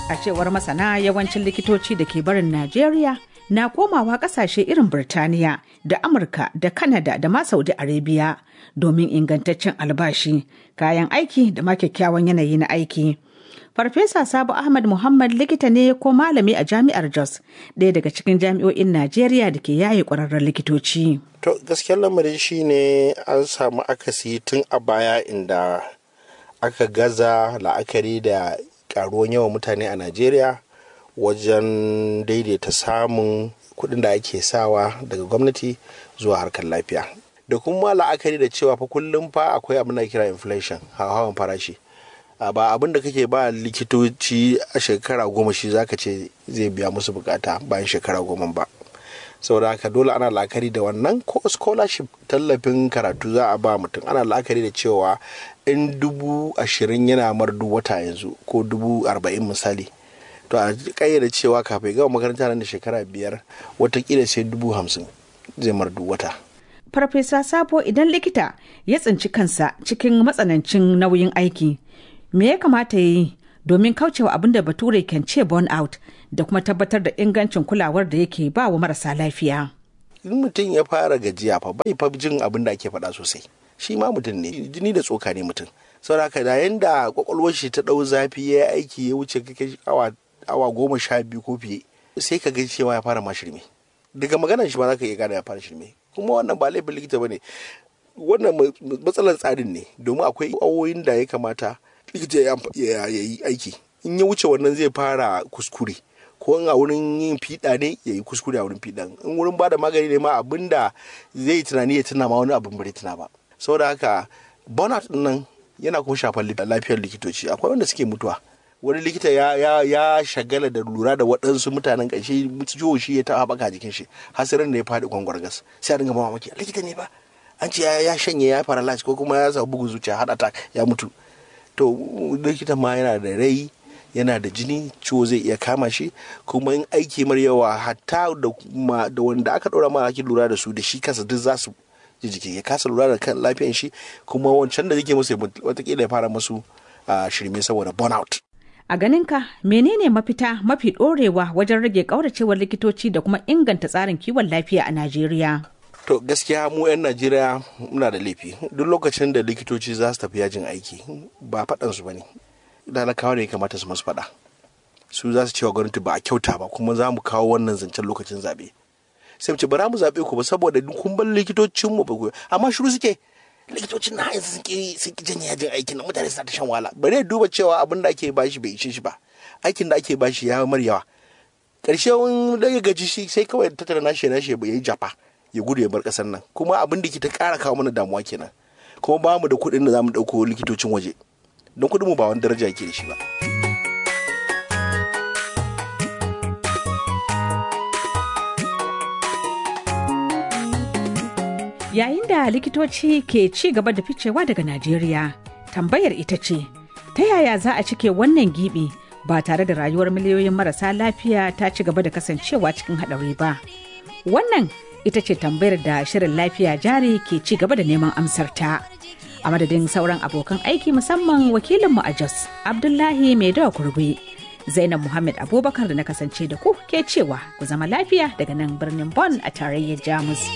A cewar masana yawancin likitoci da ke barin Najeriya na komawa kasashe irin Birtaniya da Amurka da Kanada da ma Saudi Arabia domin ingantaccen albashi, kayan aiki da ma kyakkyawan yanayi na aiki. Farfesa Sabo Ahmad Muhammad likita ne ko malami a jami'ar Jos, ɗaya daga cikin jami'o'in Najeriya da ke yaye ƙwararren likitoci. To gaskiyar lamarin shi ne an samu akasi tun a baya inda aka gaza la'akari da karuwan yawan mutane a Najeriya wajen daidaita samun kuɗin da ake sawa daga gwamnati zuwa harkar lafiya. Da kuma la'akari da cewa fa kullum fa akwai abin da kira inflation hawan farashi. ba abin da kake ba likitoci a shekara goma shi zaka ce zai biya musu bukata bayan shekara goma ba saboda haka dole ana la'akari da wannan ko scholarship tallafin karatu za a ba mutum ana la'akari da cewa in dubu ashirin yana mar duk wata yanzu ko dubu arba'in misali to a kayyade cewa kafin gama makaranta nan da shekara biyar watakila sai dubu hamsin zai mar duk wata Farfesa Sabo idan likita ya tsinci kansa cikin matsanancin nauyin aiki me ya kamata ya yi domin kaucewa abin da bature kan ce burn out da kuma tabbatar da ingancin kulawar da yake ba wa marasa lafiya. in mutum ya fara gajiya fa bai fa jin abin da ake faɗa sosai shi ma mutum ne jini da tsoka ne mutum saboda haka da yanda kwakwalwar shi ta ɗau zafi ya yi aiki ya wuce kake awa awa goma sha biyu ko fiye sai ka ga cewa ya fara ma shirme daga maganar shi ma za ka iya gane ya fara shirme kuma wannan ba laifin likita ba ne wannan matsalar tsarin ne domin akwai awoyin da ya kamata likita ya yi aiki in ya wuce wannan zai fara kuskure ko in a wurin yin fiɗa ne ya yi kuskure a wurin fiɗan in wurin ba da magani ne ma abin da zai tunani ya tuna ma wani abin bai tuna ba saboda haka burnout nan yana kuma shafar lafiyar likitoci akwai wanda suke mutuwa wani likita ya, ya, ya shagala da lura da waɗansu mutanen ƙarshe ciwo shi ya taɓa haɓaka jikin shi hasirin da ya faɗi kwangwargas sai a dinga mamaki likita ne ba an ce ya shanye ya paralyze ko kuma ya samu bugun zuciya heart attack ya mutu to likita ma yana da rai yana da jini ciwo zai iya kama shi kuma in aiki mar yawa hatta da da wanda aka ɗora ma ake lura da su da shi kasa duk za su ji jiki ya kasa lura da kan lafiyan shi kuma wancan da yake musu watakila ya fara musu shirme saboda burnout A ganinka menene mafita mafi ɗorewa wajen rage ƙauracewar likitoci da kuma inganta tsarin kiwon lafiya a Najeriya? To gaskiya mu 'yan Najeriya muna da laifi duk lokacin da likitoci za su tafi yajin aiki ba faɗansu ba ne. Talakawa ne kamata su masu faɗa. Su za su cewa gwamnati ba a kyauta ba kuma za mu kawo wannan zancen lokacin zaɓe. Sai mu ce bara mu zaɓe ku ba saboda kun bar likitocinmu ba ku amma shiru suke likitocin na yanzu sun ki sun ki janye yajin aikin nan mutane suna ta shan wahala bare duba cewa abin da ake bashi bai ishe shi ba aikin da ake bashi ya mar yawa karshe wani da ya gaji shi sai kawai tattara nashi nashi ya yi jafa ya gudu ya bar kasar nan kuma abin da ke ta kara kawo mana damuwa kenan kuma ba mu da kuɗin da za mu ɗauko likitocin waje don kuɗin mu ba wani daraja yake da shi ba. Yayin da likitoci ke ci gaba da ficewa daga Najeriya, tambayar ita ce, ta yaya za a cike wannan gibi ba tare da rayuwar miliyoyin marasa lafiya ta ci gaba da kasancewa cikin haɗari ba? Wannan ita ce tambayar da shirin lafiya jari ke ci gaba da neman amsar ta. A madadin sauran abokan aiki musamman wakilinmu a Jos, Abdullahi Maidawa Kurgwe. Zainab Muhammad Abubakar da na kasance da ku ke cewa ku zama lafiya daga nan birnin Bonn a tarayyar Jamus.